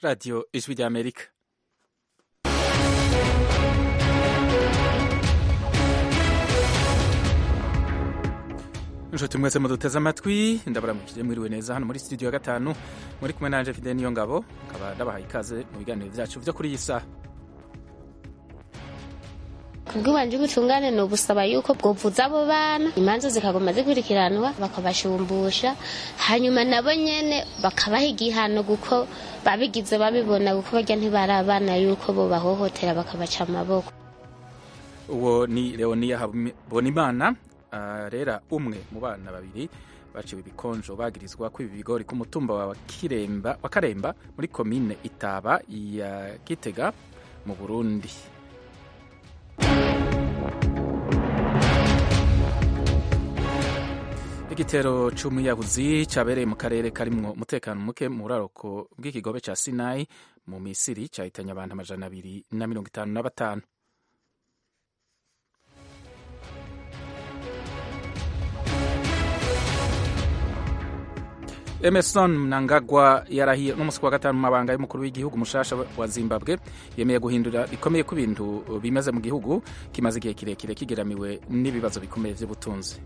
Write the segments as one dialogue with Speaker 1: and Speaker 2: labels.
Speaker 1: radiyo ijwi ry'amerika inshuti mwese muduteze amatwi ndabaramukije mwiriwe neza hano muri studio ya gatanu muri kumwe nanje fide niyo ngabo nkaba ndabahaye ikaze mu biganiro byacu byo kuri iyi saha
Speaker 2: kubw'iwanje ubutungane ni ubusaba yuko bwovuza abo bana imanza zikagoma zikurikiranwa bakabashumbusha hanyuma nabo nyene bakabaha igihano kuko babigize babibona kuko barya ntibari abana yuko bo bahohotera bakabaca amaboko
Speaker 1: uwo ni leonia habonimana arera umwe mu bana babiri baciwe ibikonjo bagirizwa ko ibi bigori ku mutumba wa kiremba wa karemba muri komine itaba ya gitega mu burundi igitero c'umuyabuzi cabereye mu karere karimwo umutekano muke mu buraroko bw'ikigobe ca sinayi mu misiri cahitanye abantu amajana abiri na mirongo itanu na batanu emerson mnangagwa yarahiye n'umunsi wa gatanu mu mabanga y'umukuru w'igihugu mushasha wa zimbabwe yemeye guhindura bikomeye ko ibintu bimaze mu gihugu kimaze igihe kirekire kigeramiwe n'ibibazo bikomeye by'ubutunzi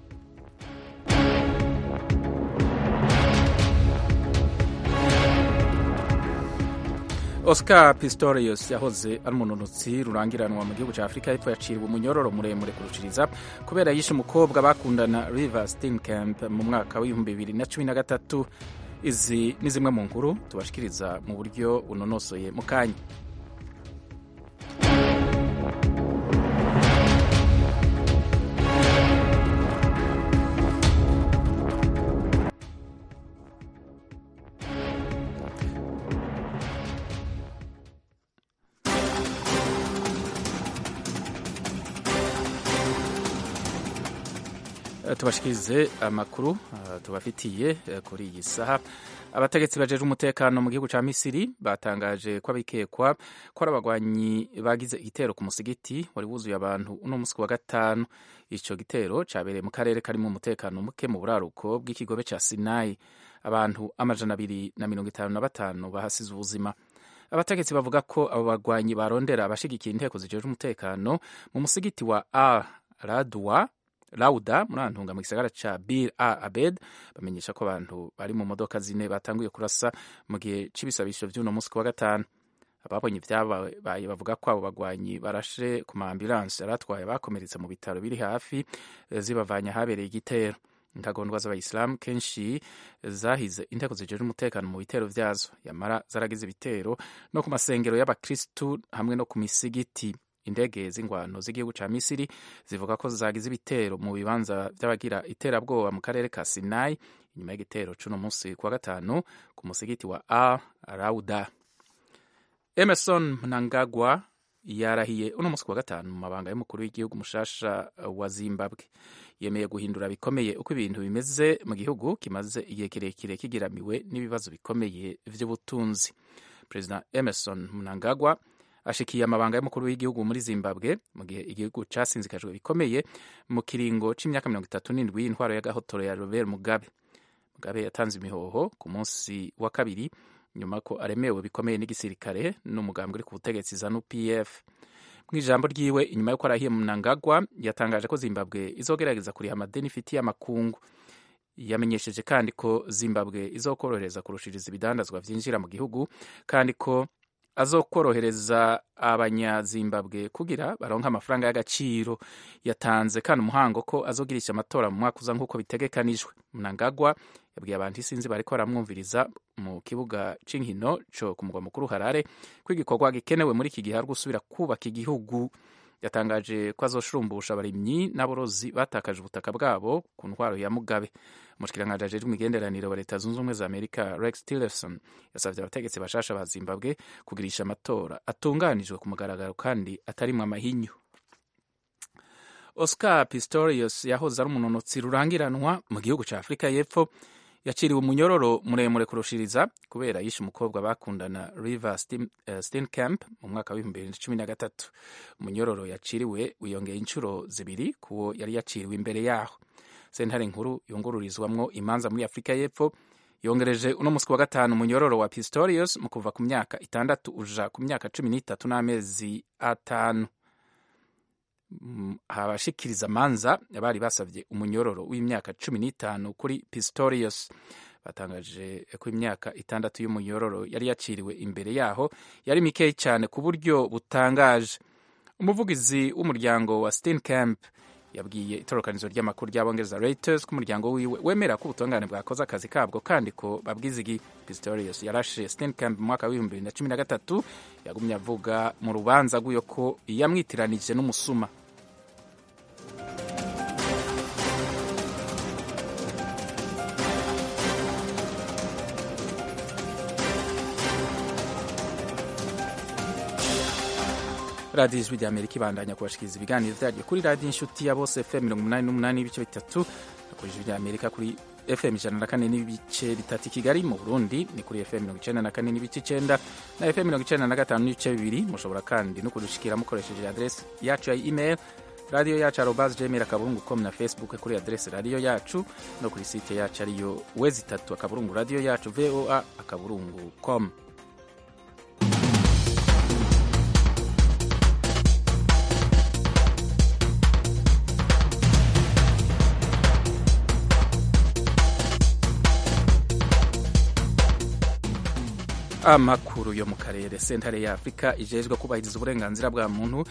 Speaker 1: oscar pistorius yahoze ari umunonotsi rurangiranwa mu gihugu cya afurika y'epfo yaciriwe umunyororo muremure kuruciriza kubera yishe umukobwa bakundana river steenkamp mu mwaka w'ibihumbi bibiri na cumi na gatatu izi ni zimwe mu nkuru tubashikiriza mu buryo bunonosoye mu kanya tubashikirize amakuru tubafitiye kuri iyi saha abategetsi bajeje umutekano mu gihugu ca misiri batangaje ko abikekwa ko ari abagwanyi bagize igitero ku musigiti wari wuzuye abantu uno musi wa gatanu ico gitero cabereye mu karere karimo umutekano muke mu buraruko bw'ikigobe ca sinayi abantu amajana abiri na mirongo itanu na batanu bahasize ubuzima abategetsi bavuga ko abo bagwanyi barondera abashigikiye inteko zijeje umutekano mu musigiti wa al radwa lauda muri antunga mu gisagara ca bir a abed bamenyesha ko abantu bari mu modoka zine batanguye kurasa mu gihe c'ibisabisho vy'uno musi wa gatanu ababonye ivyabaye bavuga ko abo bagwanyi barashe ku maambulanse aratwaye bakomeretse mu bitaro biri hafi zibavanye ahabereye igitero intagondwa z'abayisilamu kenshi zahize inteko zijeje umutekano mu bitero vyazo yamara zaragize ibitero no ku masengero y'abakristu hamwe no ku misigiti indege z'ingwano z'igihugu ca misiri zivuga ko zagize ibitero mu bibanza vy'abagira iterabwoba mu karere ka sinai inyuma y'igitero c'uno musi kuwa gatanu ku musigiti wa al rauda emerson mnangagwa yarahiye uno musi kuwa gatanu mu mabanga y'umukuru w'igihugu mushasha wa zimbabwe yemeye guhindura bikomeye uko ibintu bimeze mu gihugu kimaze igihe kirekire kigeramiwe n'ibibazo bikomeye vy'ubutunzi perezida emerson mnangagwa ashikiye amabanga y'umukuru w'igihugu muri zimbabwe mu gihe igihugu casinzikajwe bikomeye mu kiringo c'imyaka mirongo itatu n'indwi y'intwaro y'agahotoro ya robert mugabe mugabe yatanze imihoho ku munsi wa kabiri nyuma ko aremewe bikomeye n'igisirikare n'umugambwe uri ku butegetsi zanu pf mu ijambo ryiwe inyuma y'uko arahiye mnangagwa yatangaje ko zimbabwe izogerageza kuriha amadeni ifitiye amakungu yamenyesheje kandi ko zimbabwe izokorohereza kurushiriza ibidandazwa vyinjira mu gihugu kandi ko azokorohereza abanyazimbabwe kugira baronke amafaranga y'agaciro yatanze kandi umuhango ko azogirisha amatora mu mwaka uza nk'uko bitegekanijwe mnangagwa yabwiye abantu isinzi bariko baramwumviriza mu kibuga c'inkino co ku mugwa mukuru harare ko igikorwa gikenewe muri iki gihe ari gusubira kubaka igihugu yatangaje ko azoshurumbusha abarimyi n'aborozi batakaje ubutaka bwabo ku ntwaro ya mugabe umushikiranganji ajejwe imigenderanire wa leta zunze ubumwe za amerika rex tillerson yasavye abategetsi bashasha ba zimbabwe kugirisha amatora atunganijwe ku mugaragaro kandi atarimwo amahinyu oscar pistorius yahoze ari umunonotsi rurangiranwa mu gihugu ca afurika y'epfo yaciriwe umunyororo muremure kurushiriza kubera yishe umukobwa bakundana river steenkamp mu mwaka w'ibihumbi bibiri na cumi na gatatu umunyororo yaciriwe wiyongeye inshuro zibiri kuwo yari yaciriwe imbere yaho sentare nkuru yungururizwamwo imanza muri afurika y'epfo yongereje uno musi wa gatanu umunyororo wa pistorius mu kuva ku myaka itandatu uja ku myaka cumi n'itatu n'amezi atanu abashikiriza manza bari basavye umunyororo w'imyaka cumi n'itanu kuri pistorius batangaje ko imyaka itandatu y'umunyororo yari yaciriwe imbere yaho yari mikeyi cyane ku buryo butangaje umuvugizi w'umuryango wa steenkamp yabwiye itorokanizo ry'amakuru ry'abongereza Reuters ko umuryango wiwe wemera ko ubutungane bwakoze akazi kabwo kandi ko babwizigi Pistorius yarashe Steenkamp mu mwaka w'ibihumbi bibiri na cumi na gatatu yagumye avuga mu rubanza rw'iyo ko yamwitiranije n'umusuma radiyo ijwi ry'amerika ibandanya kubashikiriza ibiganiro byaryo kuri radiyo inshuti ya bose fm mirongo umunani n'umunani n'ibice bitatu no kuri ijwi ry'amerika kuri fm ijana na kane n'ibice bitatu i kigali mu burundi ni kuri fm mirongo icenda na kane n'ibice icenda na fm mirongo icenda na gatanu n'ibice bibiri mushobora kandi no kudushikira mukoresheje adresi yacu ya email radiyo yacu arobas gmail akaburungu com na facebook kuri adresi radiyo yacu no kuri site yacu ariyo wezi itatu akaburungu radiyo yacu voa akaburungu com amakuru yo mu karere sentare ya afurika ijejwe kubahiriza uburenganzira bwa muntu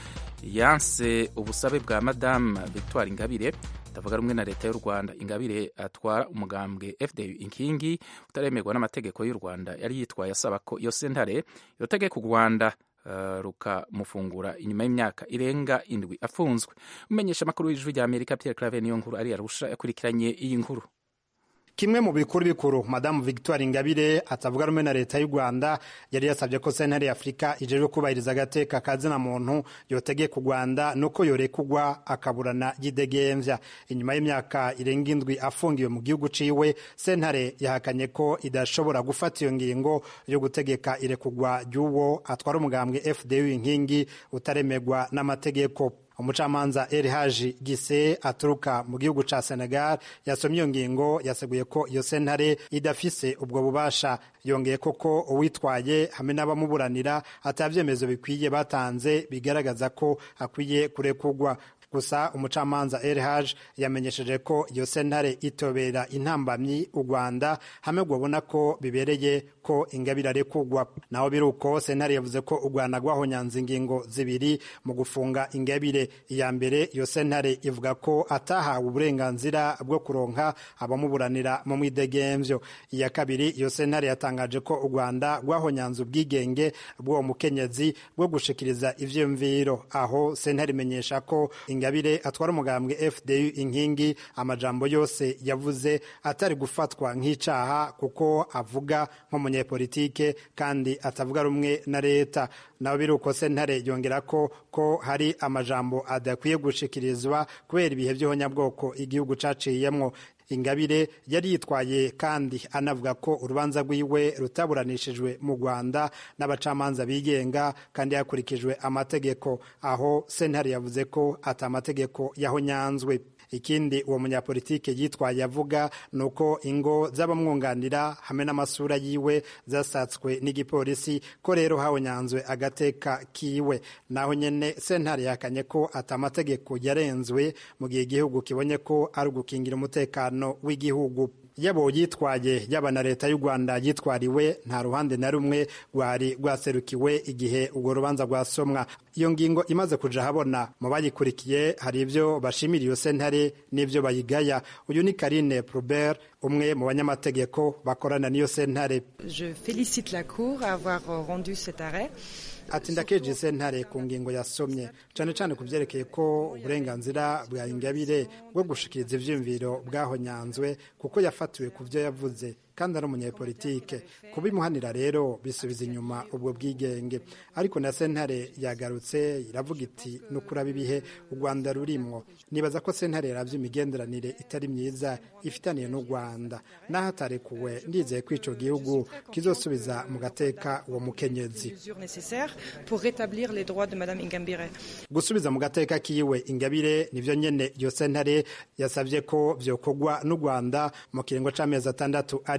Speaker 1: yanse ubusabe bwa madamu victoire ingabire ndavuga rumwe na leta y'u rwanda ingabire atwara umugambwe fdu inkingi utaremerwa n'amategeko y'u rwanda yari yitwaye asaba ko iyo sentare yotegeka u rwanda uh, rukamufungura inyuma y'imyaka irenga indwi afunzwe umenyesha amakuru y'ijwi rya amerika pierre clave niyo nkuru ari arusha yakurikiranye iyi nkuru
Speaker 3: kimwe mu bikuru bikuru madamu victoire ingabire atavuga rumwe na leta y'u rwanda yari yasabye ko sentare ya afurika ijejwe kubahiriza agateka kazina muntu yotegeka u rwanda nuko yorekugwa akaburana yidegemvya inyuma y'imyaka irenga indwi afungiwe mu gihugu ciwe sentare yahakanye ko idashobora gufata iyo ngingo yo gutegeka irekugwa ry'uwo atwara umugambwe fdu inkingi utaremerwa n'amategeko umucamanza eri haji gise aturuka mu gihugu ca senegal yasomye iyo ngingo yaseguye ko iyo sentare idafise ubwo bubasha yongeye koko uwitwaye hamwe n'abamuburanira atabyemezo bikwiye batanze bigaragaza ko akwiye kurekugwa gusa umucamanza elhaj yamenyesheje ko iyo sentare itobera intambamyi u rwanda hamwe rwabona ko bibereye ko ingabire arekugwa naho biri uko sentare yavuze ko u rwanda rwahonyanze ingingo zibiri mu gufunga ingabire iya mbere iyo sentare ivuga ko atahawe uburenganzira bwo kuronka abamuburanira mu mwidegemvyo iya kabiri iyo sentare yatangaje ko u rwanda rwahonyanze ubwigenge bw'uwo mukenyezi bwo gushikiriza ivyiyumviro aho sentare imenyesha ko ingabire atwara umugambwe fdu inkingi amajambo yose yavuze atari gufatwa nk'icaha kuko avuga nk'umunyepolitike kandi atavuga rumwe na leta naho biri uko sentare yongera ko ko hari amajambo adakwiye gushikirizwa kubera ibihe by'ihonyabwoko igihugu caciyemwo ingabire yari yitwaye kandi anavuga ko urubanza rwiwe rutaburanishijwe mu rwanda n'abacamanza bigenga kandi hakurikijwe amategeko aho sentare yavuze ko ati amategeko yahonyanzwe ikindi uwo munyapolitike yitwaye avuga ni uko ingo z'abamwunganira hamwe n'amasura yiwe zasatswe n'igipolisi ko rero hahonyanzwe agateka kiwe naho nyene sentare yakanye ko ati amategeko yarenzwe mu gihe igihugu kibonye ko ari ugukingira umutekano w'igihugu yabo yitwaye yaba na leta y'u rwanda yitwariwe nta ruhande na rumwe rwari rwaserukiwe igihe urwo rubanza rwasomwa iyo ngingo imaze kuja habona mu bayikurikiye hari ibyo bashimira iyo sentare n'ibyo bayigaya uyu ni karine probert umwe mu banyamategeko bakorana n'iyo sentare
Speaker 4: Je félicite la Cour à avoir rendu cet arrêt.
Speaker 3: ati ndakeje sentare ku ngingo yasomye cyane cyane ku byerekeye ko uburenganzira bwa ingabire bwo gushikiriza ivyiyumviro bwahonyanzwe kuko yafatiwe ku byo yavuze kandi ari umunyepolitike kubimuhanira rero bisubiza inyuma ubwo bwigenge ariko na sentare yagarutse iravuga iti nukuraba ibihe u rwanda rurimwo nibaza ko sentare yaravye imigenderanire itari myiza ifitaniye n'u rwanda naho atarekuwe ndizeye ko ico gihugu kizosubiza mu gateka uwo mukenyezi
Speaker 4: Mesures nécessaires pour rétablir les droits de Madame Ingambire.
Speaker 3: gusubiza mu gateka kiwe ingabire nivyo nyene iyo sentare yasavye ko vyokorwa n'u rwanda mu kiringo c'amezi atandatu ari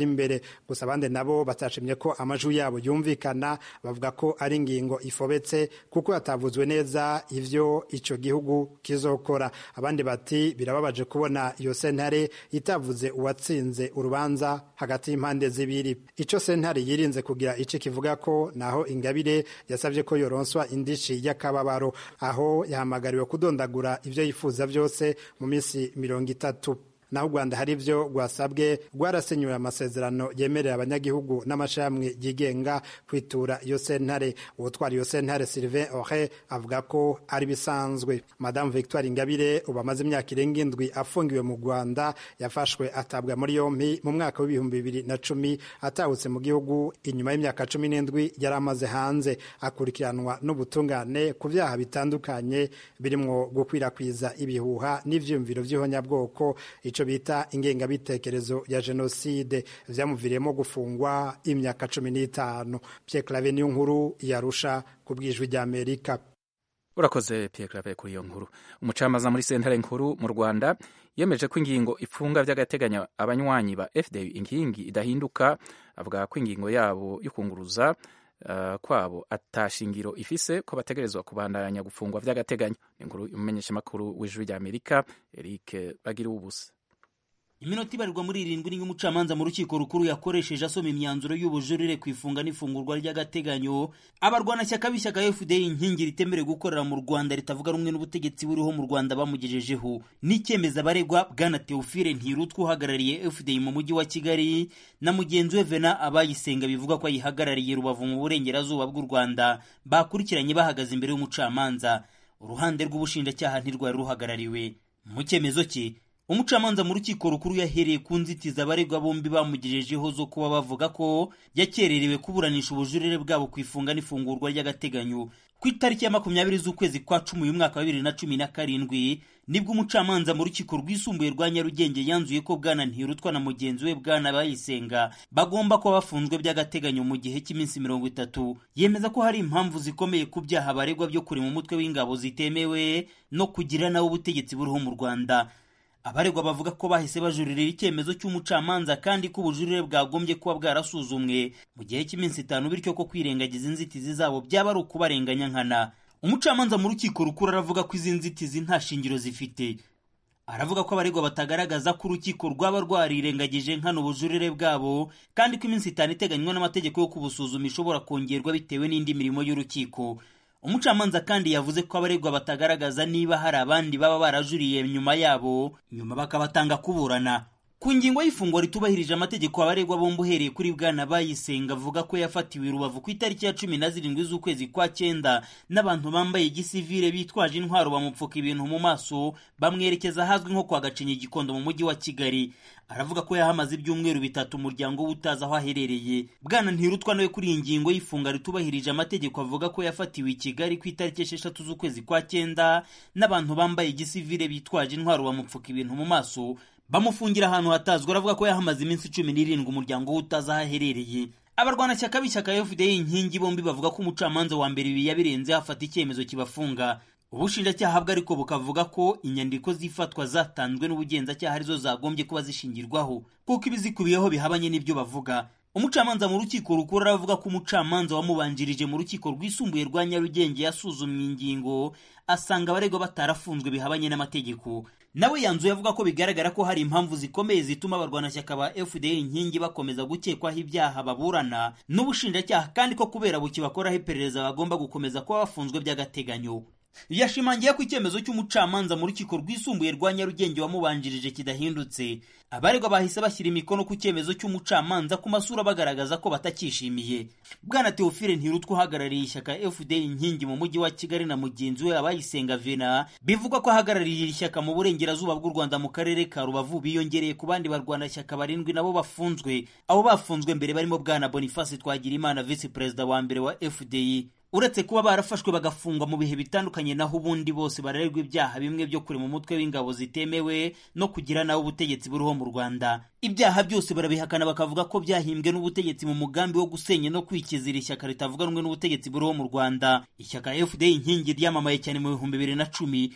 Speaker 3: imbere gusa abandi nabo batashimye ko amajwi yabo yumvikana bavuga ko ari ingingo ifobetse kuko hatavuzwe neza ivyo ico gihugu kizokora abandi bati birababaje kubona iyo sentare itavuze uwatsinze urubanza hagati y'impande zibiri ico sentare yirinze kugira ico kivuga ko naho ingabire yasabye ko yoronswa indishi y'akababaro aho yahamagariwe kudondagura ivyo yifuza vyose mu minsi mirongo itatu naho u rwanda hari ibyo rwasabwe rwarasenyuye amasezerano yemerera abanyagihugu n'amashami yigenga kwitura iyo sentare uwutwara iyo sentare sylvain ore avuga ko ari bisanzwe madamu victoire ingabire ubu amaze imyaka irenga indwi afungiwe mu rwanda yafashwe atabwa muri yompi mu mwaka w'ibihumbi bibiri na cumi atahutse mu gihugu inyuma y'imyaka cumi n'indwi yari amaze hanze akurikiranwa n'ubutungane ku byaha bitandukanye birimo gukwirakwiza ibihuha n'ivyiyumviro vy'ihonyabwoko icyo bita ingengabitekerezo ya jenoside byamuviriyemo gufungwa imyaka cumi n'itanu Pierre Claver niyo nkuru yarusha ku bwijwi ry'Amerika
Speaker 1: urakoze Pierre Claver kuri iyo nkuru umucamanza muri sentare nkuru mu Rwanda yemeje ko ingingo ifunga by'agateganyo abanywanyi ba FDU inkingi idahinduka avuga ko ingingo yabo yo kunguruza uh, kwabo atashingiro ifise ko bategerezwa kubandanya gufungwa by'agateganyo inkuru y'umumenyeshamakuru w'ijwi ry'Amerika Eric Bagira ubusa
Speaker 5: iminota ibarirwa muri irindwi niyo umucamanza mu rukiko rukuru yakoresheje asoma imyanzuro y'ubujurire ku ifunga n'ifungurwa ry'agateganyo abarwanashyaka b'ishyaka fda inkingi ritemerewe gukorera mu rwanda ritavuga rumwe n'ubutegetsi buriho mu rwanda bamugejejeho n'icyemeza abaregwa bwana teofile ntirutwa uhagarariye fda mu mujyi wa kigali na mugenzi we vena abayisenga bivuga ko ayihagarariye rubavu mu burengerazuba bw'u rwanda bakurikiranye bahagaze imbere y'umucamanza uruhande rw'ubushinjacyaha ntirwari ruhagarariwe mu cyemezo cye umucamanza mu rukiko rukuru yahereye ku nzitizi abaregwa bombi bamugejejeho zo kuba bavuga ko yakererewe kuburanisha ubujurire bwabo ku ifunga n'ifungurwa ry'agateganyo ku itariki ya makumyabiri z'ukwezi kwa cumi uyu mwaka wa bibiri na cumi na karindwi nibwo umucamanza mu rukiko rwisumbuye rwa nyarugenge yanzuye ko bwana ntirutwa na mugenzi we bwana bayisenga bagomba kuba bafunzwe by'agateganyo mu gihe cy'iminsi mirongo itatu yemeza ko hari impamvu zikomeye ku byaha baregwa byo kurema umutwe w'ingabo zitemewe no kugira nawe ubutegetsi buriho mu rwanda abaregwa bavuga ko bahise bajurira icyemezo cy'umucamanza kandi ko ubujurire bwagombye kuba bwarasuzumwe mu gihe cy'iminsi itanu bityo ko kwirengagiza inzitizi zabo byaba ari ukubarenganya nkana umucamanza mu rukiko rukuru aravuga ko izi nzitizi nta shingiro zifite aravuga ko abaregwa batagaragaza ko urukiko rwaba rwarirengagije nkana ubujurire bwabo kandi ko iminsi itanu iteganywa n'amategeko yo kubusuzuma ishobora kongerwa bitewe n'indi mirimo y'urukiko umucamanza kandi yavuze ko abaregwa batagaragaza niba hari abandi baba barajuriye nyuma yabo nyuma bakabatanga kuburana ku ngingo y'ifungwa ritubahirije amategeko abaregwa bombi uhereye kuri bwana bayisenga avuga ko yafatiwe i rubavu ku itariki ya cumi na zirindwi z'ukwezi kwa cyenda n'abantu bambaye igisivire bitwaje intwaro bamupfuka ibintu mu maso bamwerekeza ahazwi nko kwa gacinya igikondo mu mujyi wa kigali aravuga ko yahamaze ibyumweru bitatu umuryango we utazi aho aherereye bwana ntirutwa nawe kuri iyi ngingo y'ifunga ritubahirije amategeko avuga ko yafatiwe i kigali ku itariki esheshatu z'ukwezi kwa cyenda n'abantu bambaye igisivire bitwaje intwaro bamupfuka ibintu mu maso bamufungira ahantu hatazwi aravuga ko yahamaze iminsi cumi n'irindwi umuryango we utazi aho aherereye abarwanashyaka b'ishyaka fda inkingi bombi bavuga ko umucamanza wa mbere ibi yabirenze hafata icyemezo kibafunga ubushinjacyaha bwe ariko bukavuga ko inyandiko z'ifatwa zatanzwe n'ubugenzacyaha arizo zagombye kuba zishingirwaho kuko ibizikubiyeho bihabanye n'ibyo bavuga umucamanza mu rukiko rukuru aravuga ko umucamanza wamubanjirije mu rukiko rwisumbuye rwa nyarugenge yasuzumye ingingo asanga abaregwa batarafunzwe bihabanye n'amategeko nawe yanzuye avuga ko bigaragara ko hari impamvu zikomeye zituma abarwanashyaka ba fda inkingi bakomeza gukekwaho ibyaha baburana n'ubushinjacyaha kandi ko kubera buki bakoraho iperereza bagomba gukomeza kuba bafunzwe by'agateganyo yashimangiye ko icyemezo cy'umucamanza mu rukiko rwisumbuye rwa nyarugenge wamubanjirije kidahindutse abaregwa bahise bashyira imikono ku cyemezo cy'umucamanza ku masura bagaragaza ko batakishimiye bwana teofile ntirutwa uhagarariye ishyaka fda inkingi mu mujyi wa kigali na mugenzi we abayisenga vena bivugwa ko ahagarariye iri shyaka mu burengerazuba bw'u rwanda mu karere ka rubavu biyongereye ku bandi barwanashyaka barindwi nabo bafunzwe abo bafunzwe mbere barimo bwana boniface twagirimana visi perezida wa mbere wa fdi uretse kuba barafashwe bagafungwa mu bihe bitandukanye naho ubundi bose barererwa ibyaha bimwe byo kurema umutwe w'ingabo zitemewe no kugira nawe ubutegetsi buriho mu rwanda ibyaha byose barabihakana bakavuga ko byahimbwe n'ubutegetsi mu mugambi wo gusenya no kwikizira ishyaka ritavuga rumwe n'ubutegetsi buriho mu rwanda ishyaka fda inkingi ryamamaye cyane mu bihumbi bibiri na cumi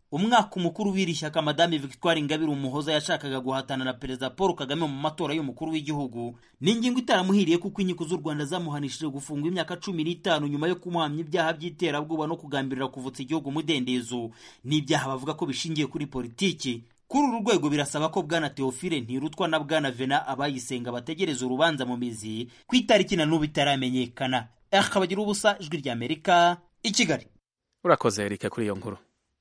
Speaker 5: umwaka umukuru w'iri shyaka madame victoire ingabire umuhoza yashakaga guhatana na perezida paul kagame mu matora y'umukuru w'igihugu ni ingingo itaramuhiriye kuko inkiko z'u rwanda zamuhanishije gufungwa imyaka cumi n'itanu nyuma yo kumuhamya ibyaha by'iterabwoba no kugambirira kuvutsa igihugu umudendezo n'ibyaha bavuga ko bishingiye kuri politiki kuri uru rwego birasaba ko bwana teofile ntirutwa na bwana vena abayisenga bategereza urubanza mu mizi ku itariki na n'ubu itaramenyekana akabagira ubusa ijwi ry'amerika i kigali
Speaker 1: urakoze erike kuri iyo nkuru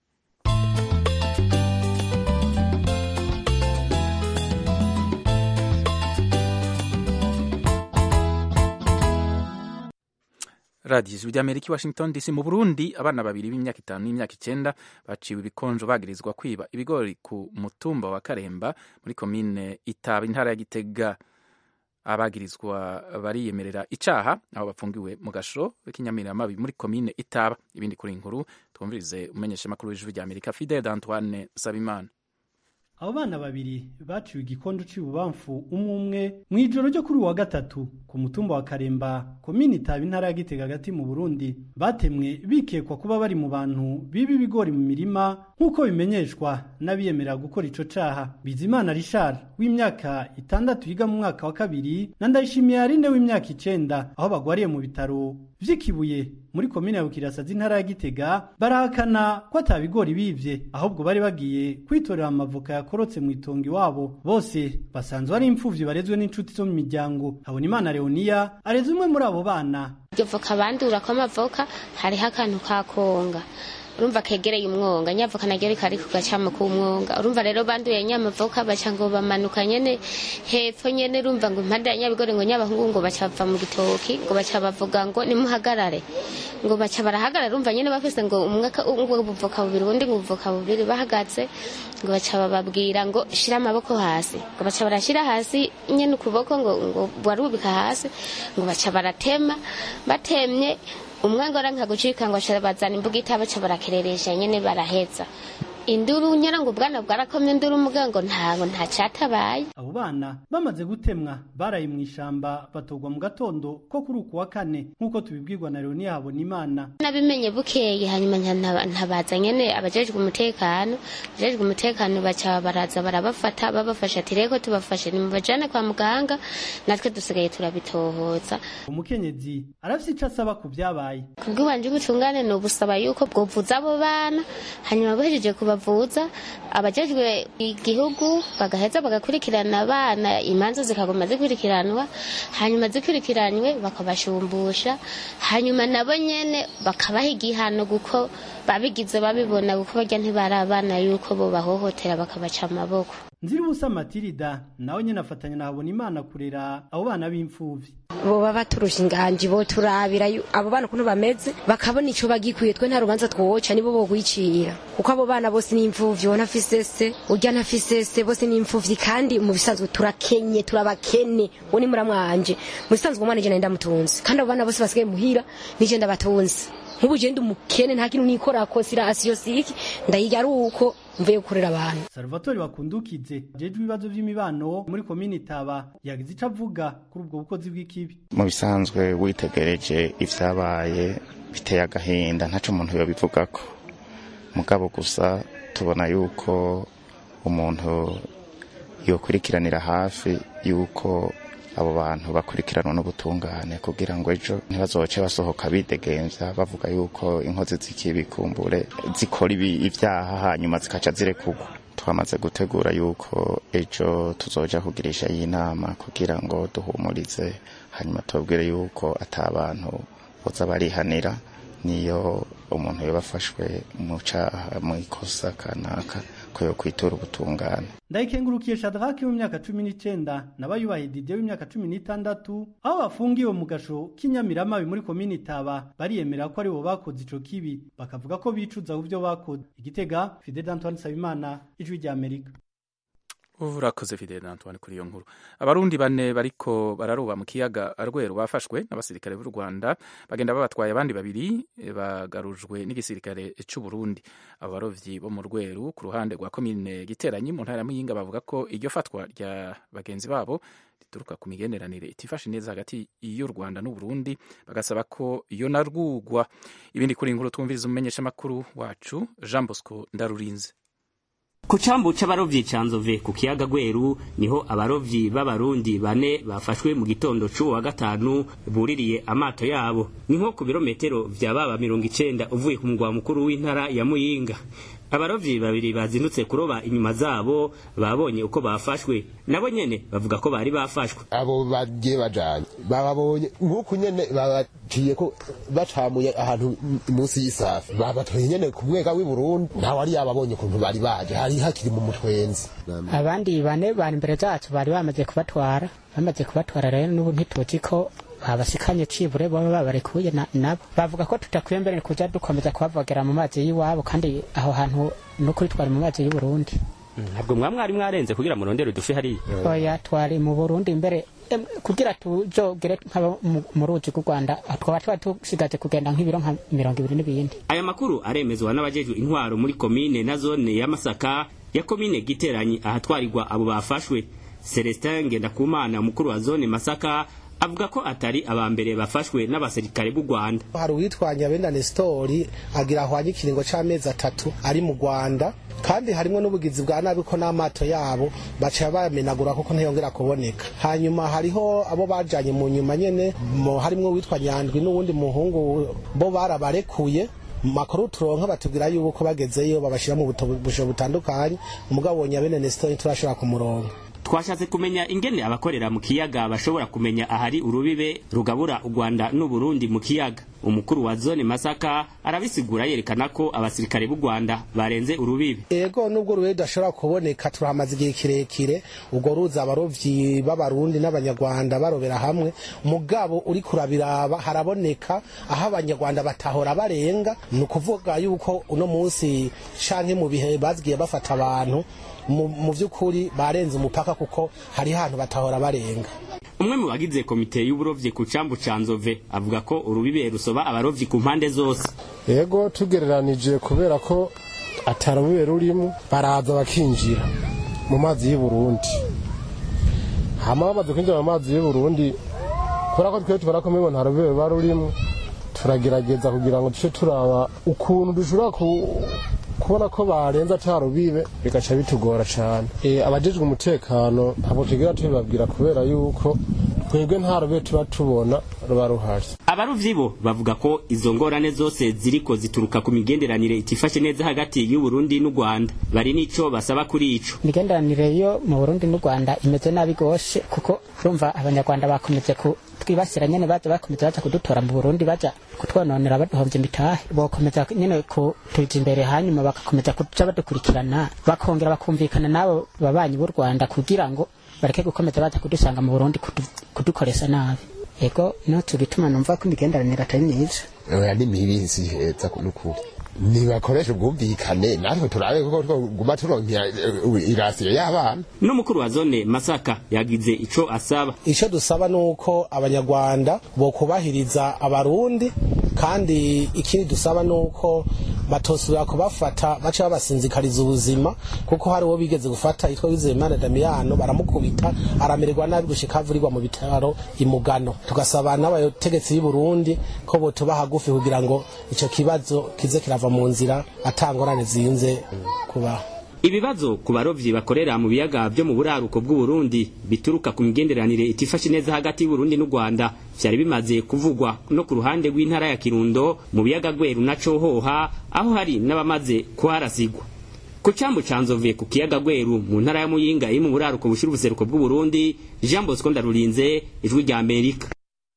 Speaker 1: radiyo ijwi ry'amerika i washington dc mu burundi abana babiri b'imyaka itanu n'imyaka icyenda baciwe ibikonjo bagirizwa kwiba ibigori ku mutumba wa karemba muri komine itaba intara ya gitega abagirizwa bariyemerera icaha aho bafungiwe mu gasho k'inyamiramabi muri komine itaba ibindi kuri inkuru twumvirize umumenyeshamakuru w'ijwi ry'amerika fidel antoine sabimana
Speaker 6: abo bana babiri baciwe igikondo c'ibubamfu umwe umwe mw'ijoro ryo kuri uwa gatatu ku mutumba wa karemba komini itaba intara ya gitega hagati mu burundi batemwe bikekwa kuba bari mu bantu biba ibigori mu mirima nk'uko bimenyeshwa n'abiyemerera gukora ico caha bizimana richard w'imyaka itandatu yiga mu mwaka wa kabiri na ndayishimiye arine w'imyaka icenda aho bagwariye mu bitaro vy'ikibuye muri komine ya bukirasazi intara ya gitega barahakana ko ata bigori bivye ahubwo bari bagiye kwitorera amavoka yakorotse mu itongo iwabo bose basanzwe ari imfuvyi barezwe n'inshuti zo mu miryango habonimana leoniya areze umwe muri abo bana
Speaker 2: iryo voka bandura ko amavoka hariho akantu ka konga urumva kegereye umwonga nyavoka naryo rikari ku gacamo k'umwonga urumva rero banduye nyamavoka baca ngo bamanuka nyene hepfo nyene urumva ngo impande ya nyabigori ngo nyabahungu ngo baca bava mu gitoki ngo baca bavuga ngo nimuhagarare ngo baca barahagarara urumva nyene bafise ngo umwe ubuvoka bubiri ubundi ngo ubuvoka bubiri bahagaze ngo baca bababwira ngo shira amaboko hasi ngo baca barashira hasi nyene ukuboko ngo ngo barubika hasi ngo baca baratema batemye umwe ngo aranka gucika ngo bazana imbuga itaba baca barakereresha nyene baraheza induru nyara ngo ubwana bwarakomye induru umugango ntago nta catabaye
Speaker 6: abo bana bamaze gutemwa baraye mu ishamba batogwa mu gatondo ko kuri uku wa kane nk'uko tubibwirwa na Leonia Habonimana
Speaker 2: nabimenye bukeye hanyuma ntabaza nyene abajejwe umutekano abajejwe umutekano baca baraza barabafata babafasha ati reko tubafashe nimubajane kwa muganga natwe dusigaye turabitohoza
Speaker 6: umukenyezi arafise ico asaba ku vyabaye
Speaker 2: kubw'iwanje ubutungane ni ubusaba yuko bwovuza abo bana hanyuma bahejeje kuba bavuza abajejwe igihugu bagaheza bagakurikirana abana imanza zikaguma zikurikiranwa hanyuma zikurikiranywe bakabashumbusha hanyuma nabo nyene bakabaha igihano kuko babigize babibona kuko barya ntibari abana yuko bo bahohotera bakabaca amaboko
Speaker 6: nziribusa matirida nawe nyene afatanya na habonimana kurera abo bana b'imfuvyi
Speaker 7: boba baturusha inganji boturabira abo bana ukuntu bameze bakabona ico bagikwiye twe nta rubanza twoca nibo bogwicira kuko abo bana bose ni imfuvyi ubona afise se urya ntafise se bose ni imfuvyi kandi mu bisanzwe turakenye turabakene uwo ni muramwanje mu bisanzwe umwana je ndamutunze kandi abo bana bose basigaye muhira nije ndabatunze nk'ubu je ndi umukene nta kintu nikorako sirasiyo siki ndayiga ari uko mvuye gukorera abantu
Speaker 6: salvatore bakundukize jejwe ibibazo vy'imibano muri komini itaba yagize ico avuga kuri ubwo bukozi bw'ikibi
Speaker 8: mu bisanzwe witegereje ivyabaye biteye agahinda ntaco umuntu yobivugako mugabo gusa tubona yuko umuntu yokurikiranira hafi yuko abo bantu bakurikiranwa n'ubutungane kugira ngo ejo ntibazoce basohoka bidegemvya bavuga yuko inkozi z'ikibikumbure zikora ibyaha hanyuma zikaca zirekurwa twamaze gutegura yuko ejo tuzoja kugirisha iyi nama kugira ngo duhumurize hanyuma tubabwire yuko ata bantu boza barihanira niyo umuntu yabafashwe mu caha mu ikosa kanaka ko yo kwitura ubutungane
Speaker 6: ndayikengurukiye shadrake w'imyaka cumi n'icenda nabayubahe dide w'imyaka cumi n'itandatu aho bafungiwe mu gasho k'inyamiramabi muri komini itaba bariyemera ko aribo bakoze ico kibi bakavuga ko bicuza ku vyo bakoze igitega fidel antoine nsabimana ijwi rya amerika
Speaker 1: urakoze fidele Antoine kuri iyo nkuru abarundi bane bariko bararoba mu kiyaga rweru bafashwe n'abasirikare b'u rwanda bagenda babatwaye abandi babiri bagarujwe n'igisirikare c'u burundi abo barovyi bo mu rweru ku ruhande rwa komine giteranyi mu ntara ya muyinga bavuga ko iryo fatwa rya bagenzi babo rituruka ku migenderanire itifashe neza hagati y'u rwanda n'uburundi bagasaba ko iyo narwugwa ibindi kuri inkuru twumviriza umumenyeshamakuru wacu jean bosco ndarurinze
Speaker 9: ku cambu c'abarovyi ca nzove ku kiyaga gweru niho abarovyi b'abarundi bane bafashwe mu gitondo c'uwo wa gatanu buririye amato yabo ni nko ku birometero vya baba mirongo icenda uvuye ku mugwa mukuru w'intara ya muyinga abarovyi babiri bazindutse kuroba inyuma zabo babonye uko bafashwe nabo nyene bavuga ko bari bafashwe
Speaker 10: abo bagiye bajanye bababonye nk'uku nyene babaciye ko bacamuye ahantu munsi y'isafi babatoye nyene ku mwega w'i Burundi ntawe ari yababonye ukuntu bari baje hari hakiri mu mutwenzi
Speaker 11: abandi bane bari imbere zacu bari bamaze kubatwara bamaze kubatwara rero n'ubu ntituzi ko babasikanye cibure baba babarekuye nabo bavuga ko tutakwiye mbere kuja dukomeza kubavogera mu mazi y'iwabo kandi aho hantu n'ukuri twari mu mazi y'uburundi
Speaker 9: ntabwo mwa mwari mwarenze kugira murondere udufi hariya
Speaker 11: oya twari mu burundi mbere kugira tujogere mu ruzi rw'u rwanda twaba tuba dusigaje kugenda nk'ibiro nka mirongo ibiri n'ibindi
Speaker 9: aya makuru aremezwa n'abajejwe intwaro muri komine na zone ya masaka ya komine giteranyi ahatwarirwa abo bafashwe celestin ngendakumana umukuru wa zone masaka avuga ko atari abambere bafashwe n'abasirikare b'u Rwanda
Speaker 12: hari uwitwanya benda Nestori agira ahwanye ikiringo c'amezi atatu ari mu Rwanda kandi harimo n'ubugizi bwa nabi ko n'amato yabo baca bamenagura kuko ntiyongera kuboneka hanyuma hariho abo bajanye mu nyuma nyene harimo uwitwa Nyandwi n'uwundi muhungu bo barabarekuye makuru turonka batubwira yuko bagezeyo babashira mu busho butandukanye umugabo Nyabene Nestori turashobora kumuronka
Speaker 9: twashatse kumenya ingene abakorera mu kiyaga bashobora kumenya ahari urubibe rugabura u Rwanda n'u Burundi mu kiyaga umukuru wa zone Masaka arabisigura yerekana ko abasirikare b'u Rwanda barenze urubibe
Speaker 12: ego nubwo urubibe dashobora kuboneka turahamaze igihe kirekire ubwo ruza abarovyi b'abarundi n'abanyarwanda barobera hamwe mugabo uri kurabiraba haraboneka aho abanyarwanda batahora barenga ni ukuvuga yuko uno munsi canke mu bihe bazigiye bafata abantu mu by'ukuri barenze umupaka kuko hari hantu batahora barenga
Speaker 9: umwe mu bagize komite y'uburovyi ku cambu ca nzove avuga ko urubibe rusoba abarovyi ku mpande zose
Speaker 10: yego tugereranije kubera ko atarubibe rurimo baraza bakinjira mu mazi y'u Burundi hama bamaze kwinjira mu mazi y'u Burundi kubera ko twe tubona ko mbona nta rubibe ruba rurimo turagerageza kugira ngo duce turaba ukuntu dushobora kubona ko barenza atarubibe bigaca bitugora cyane abajejwe umutekano ntabwo tugira tubibabwira kubera yuko twebwe nta rube tuba tubona ruba ruhari
Speaker 9: abarovyi bo bavuga ko izo ngorane zose ziriko zituruka ku migenderanire itifashe neza hagati y'u Burundi n'u Rwanda bari nico basaba kuri ico
Speaker 11: imigenderanire yo mu Burundi n'u Rwanda imeze nabi gose kuko urumva abanyarwanda bakomeze ku twibasira nyene baza bakomeza baza kudutora mu Burundi baja kutwononera baduhomvye imitahe bokomeza nyene kutuza imbere hanyuma bagakomeza kuja badukurikirana bakongera bakumvikana n'abo babanyi b'u Rwanda kugira ngo bareke gukomeza baza kudusanga mu Burundi kudukoresha nabi ego no tubituma numva ko imigenderanire atari myiza
Speaker 10: oya ni mibi si heza n'ukuri nibakoresha ubwumvikane natwe turabe kuko twoguma turonkera irasiyo y'abana
Speaker 9: n'umukuru wa zone masaka yagize ico asaba
Speaker 12: ico dusaba nuko abanyarwanda bokubahiriza abarundi kandi ikindi dusaba nuko batosubira kubafata baca babasinzikariza ubuzima kuko hari uwo bigeze gufata yitwa Wizeyimana Damiyano baramukubita aramererwa nabi gushika avurirwa mu bitaro imugano tugasaba n'abategetsi b'i Burundi ko botuba hagufi kugira ngo ico kibazo kize kirava mu nzira atangorane zinze kubaho
Speaker 9: ibibazo ku barovyi bakorera mu biyaga vyo mu buraruko bw'u Burundi bituruka ku migenderanire itifashe neza hagati y'u Burundi n'u Rwanda vyari bimaze kuvugwa no ku ruhande rw'intara ya Kirundo mu biyaga Gweru na Cohoha aho hari n'abamaze kuharasigwa ku cambu ca Nzove ku kiyaga Gweru mu ntara ya Muyinga iri mu buraruko bushira ubuseruko bw'u Burundi Jean Bosco Ndarurinze ijwi rya Amerika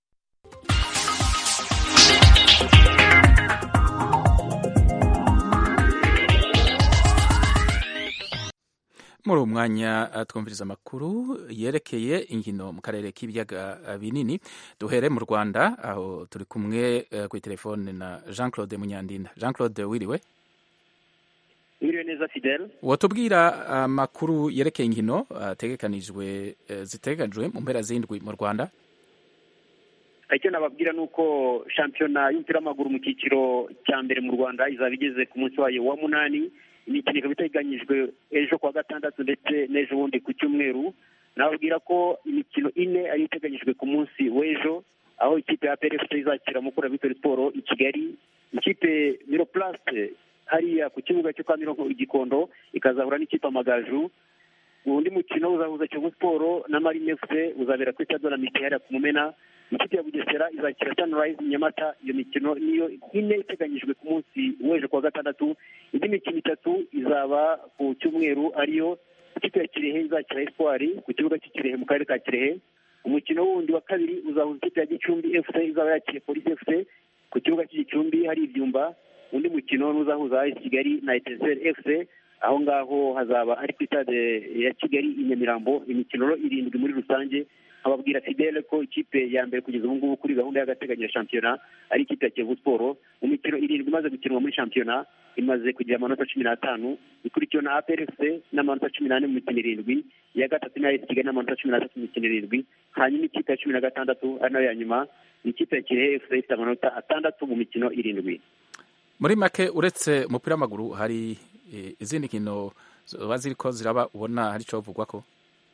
Speaker 1: muri uwo mwanya twumviriza amakuru yerekeye inkino mu karere k'ibiyaga binini duhere mu rwanda aho turi kumwe ku telefone na jean claude munyandinda jean claude wiriwe
Speaker 13: mwiriwe neza fidele
Speaker 1: watubwira amakuru yerekeye inkino ategekanijwe eh, zitegekanijwe mu mpera z'indwi mu rwanda
Speaker 13: icyo nababwira ni uko shampiyona y'umupira w'amaguru mu cyiciro cya mbere mu rwanda izaba igeze ku munsi wayo wa munani imikino ikaba iteganyijwe ejo kuwa gatandatu ndetse n'ejo bundi ku cyumweru nababwira ko imikino ine ariyo iteganyijwe ku munsi w'ejo aho ikipe ya PRFC izakira mukura Victory Sport i Kigali ikipe Miroplast hariya ku kibuga cyo kwa Mironko igikondo ikazahura n'ikipe Amagaju undi mukino uzahuza Kiyovu Sport na Marine FC uzabera kuri stade Olympique hariya ku Mumena ikipe ya Bugesera izakira Sunrise Nyamata iyo mikino niyo ine iteganyijwe ku munsi w'ejo kuwa gatandatu indi mikino itatu izaba ku cyumweru ariyo ikipe ya Kirehe izakira Espoir ku kibuga cy'Ikirehe mu karere ka Kirehe umukino wundi wa kabiri uzahuza ikipe ya Gicumbi FC izaba yakiriye Police FC ku kibuga cy'Igicumbi hari ibyumba undi mukino n'uzahuza AS Kigali na Etincelle FC aho ngaho hazaba ari ku stade ya Kigali i Nyamirambo imikino rero irindwi muri rusange ababwira Fidele ko ikipe ya mbere kugeza ubu ngubu kuri gahunda y'agateganyo ya shampiyona ari ikipe ya Kiyovu Sport mu mikino irindwi imaze gukinwa muri shampiyona imaze kugira amanota cumi n'atanu ikurikiwe na APR FC n'amanota cumi n'ane mu mikino irindwi iya gatatu ni AS Kigali n'amanota cumi n'atatu mu mikino irindwi hanyuma ikipe ya cumi na gatandatu ari nayo ya nyuma ni ikipe ya Kirehe FC ifite amanota atandatu mu mikino irindwi
Speaker 1: muri make uretse umupira w'amaguru hari eh, izindi nkino ziba ziriko ziraba ubona hari icyo bavugwa ko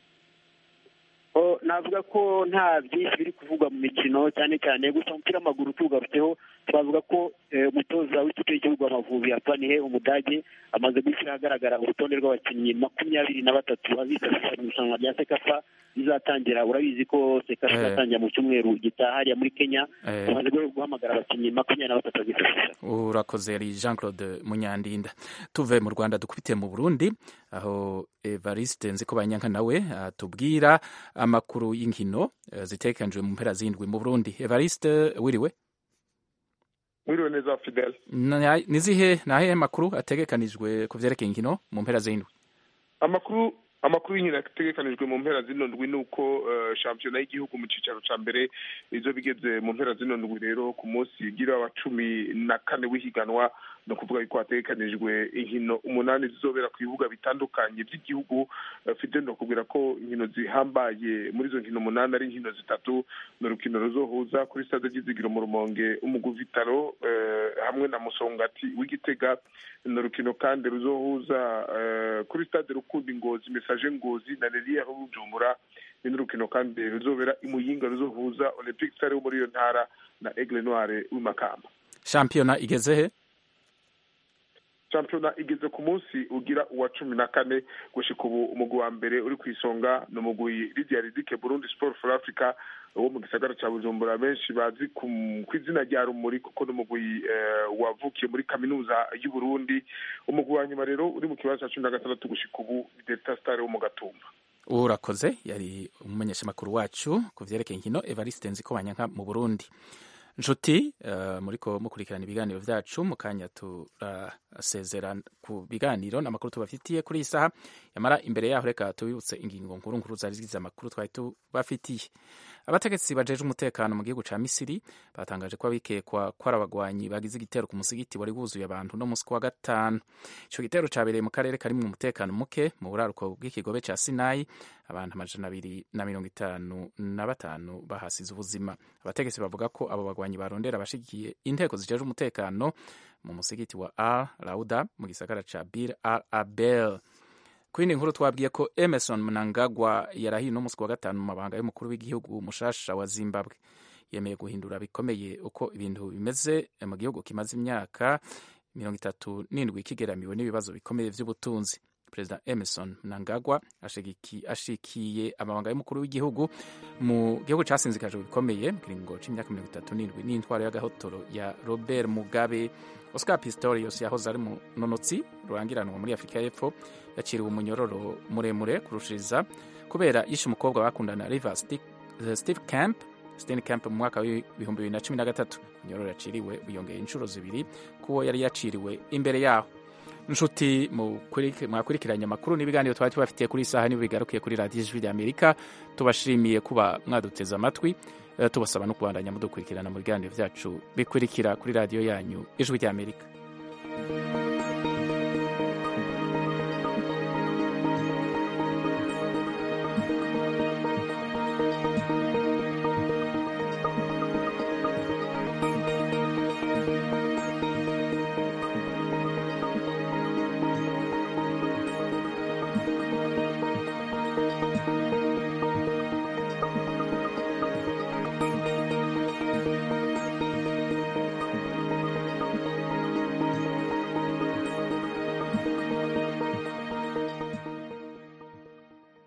Speaker 13: O, navuga ko nta byinshi biri kuvugwa mu mikino cyane cyane gusa umupira w'amaguru tuwugarutseho twavuga ko eh, umutoza w'ikipe y'igihugu Amavubi Apanihe umudage amaze gushyira ahagaragara urutonde rw'abakinnyi makumyabiri na batatu azitabira mu irushanwa rya sekafa rizatangira urabizi ko sekafa
Speaker 1: Eh.
Speaker 13: izatangira mu cyumweru gitaha hariya muri kenya
Speaker 1: Eh.
Speaker 13: bamaze guhamagara abakinnyi makumyabiri na batatu bazifashisha
Speaker 1: urakoze yari jean claude munyandinda tuve mu rwanda dukubite mu burundi aho evariste nziko banyanka nawe atubwira amakuru y'inkino eh, zitegekanijwe mu mpera z'indwi mu burundi evariste wiriwe
Speaker 14: mwiriwe neza fidel
Speaker 1: Na- nizihe nahehe makuru ategekanijwe ku vyerekeye inkino mu mpera z'indwi
Speaker 14: amakuru amakuru y'inkino ategekanijwe mu mpera zino ndwi ni uko eh, shampiyona y'igihugu mu cyicaro cya mbere izo bigeze mu mpera zino ndwi rero ku munsi ugira wa cumi na kane w'ihiganwa ni ukuvuga yuko hategekanijwe inkino umunani zizobera ku bibuga bitandukanye by'igihugu Eh, fidel ni ukubwira ko inkino zihambaye muri izo nkino umunani ari inkino zitatu ni urukino ruzohuza kuri stade ry'izigiro mu rumonge umugu vitaro eh, hamwe na musongati w'igitega ni urukino kandi ruzohuza eh, kuri stade rukundi ngozi mesaje ngozi na reriya rujumbura ni n'urukino kandi ruzobera imuyinga ruzohuza olympic stade wo muri iyo ntara na aigle noire w'imakamba
Speaker 1: shampiyona igeze he
Speaker 14: shampiyona igeze ku munsi ugira uwa cumi na kane gushika ubu umugwi wa mbere uri ku isonga ni umugwi lidia ridike burundi sport for africa wo mu gisagara ca bujumbura benshi bazi ku ku izina rya rumuri kuko ni umugwi eh, wavukiye muri kaminuza y'uburundi umugwi wa nyuma rero uri mu kibanza ca cumi na gatandatu gushika ubu ni delta star wo mu gatumba
Speaker 1: urakoze yari umumenyeshamakuru wacu ku vyerekeye inkino evariste nziko banyanka mu burundi nshuti uh, muriko mukurikirana ibiganiro vyacu mu kanya turasezera ku biganiro n'amakuru tubafitiye kuri iyi saha yamara imbere yaho reka tubibutse ingingo nkuru nkuru zari zigize amakuru twari tubafitiye abategetsi bajeje umutekano mu gihugu ca misiri batangaje ko abikekwa ko ari abagwanyi bagize igitero ku musigiti wari wuzuye abantu no musi wa gatanu ico gitero cabereye mu karere karimwo umutekano muke mu buraruko bw'ikigobe ca sinayi abantu amajana abiri na mirongo itanu na batanu bahasize ubuzima abategetsi bavuga ko abo bagwanyi barondera abashigikiye inteko zijeje umutekano mu musigiti wa al rauda mu gisagara ca bir al abel ku yindi nkuru twabwiye ko emerson mnangagwa yarahiye uno musi wa gatanu mu mabanga y'umukuru w'igihugu mushasha wa zimbabwe yemeye guhindura bikomeye uko ibintu bimeze mu gihugu kimaze imyaka mirongo itatu n'indwi kigeramiwe n'ibibazo bikomeye by'ubutunzi perezida emerson mnangagwa ashigiki- ashikiye amabanga y'umukuru w'igihugu mu gihugu casinzikajwe bikomeye mu kiringo c'imyaka mirongo itatu n'indwi n'intwaro y'agahotoro ya robert mugabe oscar pistorius yahoze ari munonotsi rurangiranwa muri afurika y'epfo yaciriwe umunyororo muremure kurushiriza kubera yishe umukobwa bakundana river Stick- eh, steve camp Steny Camp mu mwaka w'ibihumbi bibiri na cumi na gatatu inyororo yaciriwe wiyongeye inshuro zibiri kuwo yari yaciriwe imbere yaho nshuti mukuriki- mwakurikiranye amakuru n'ibiganiro twari tubafitiye kuri iyi saha nibo bigarukiye kuri radiyo ijwi rya amerika tubashimiye kuba mwaduteze amatwi eh, tubasaba no kubandanya mudukurikirana mu biganiro byacu bikurikira kuri radiyo yanyu ijwi rya amerika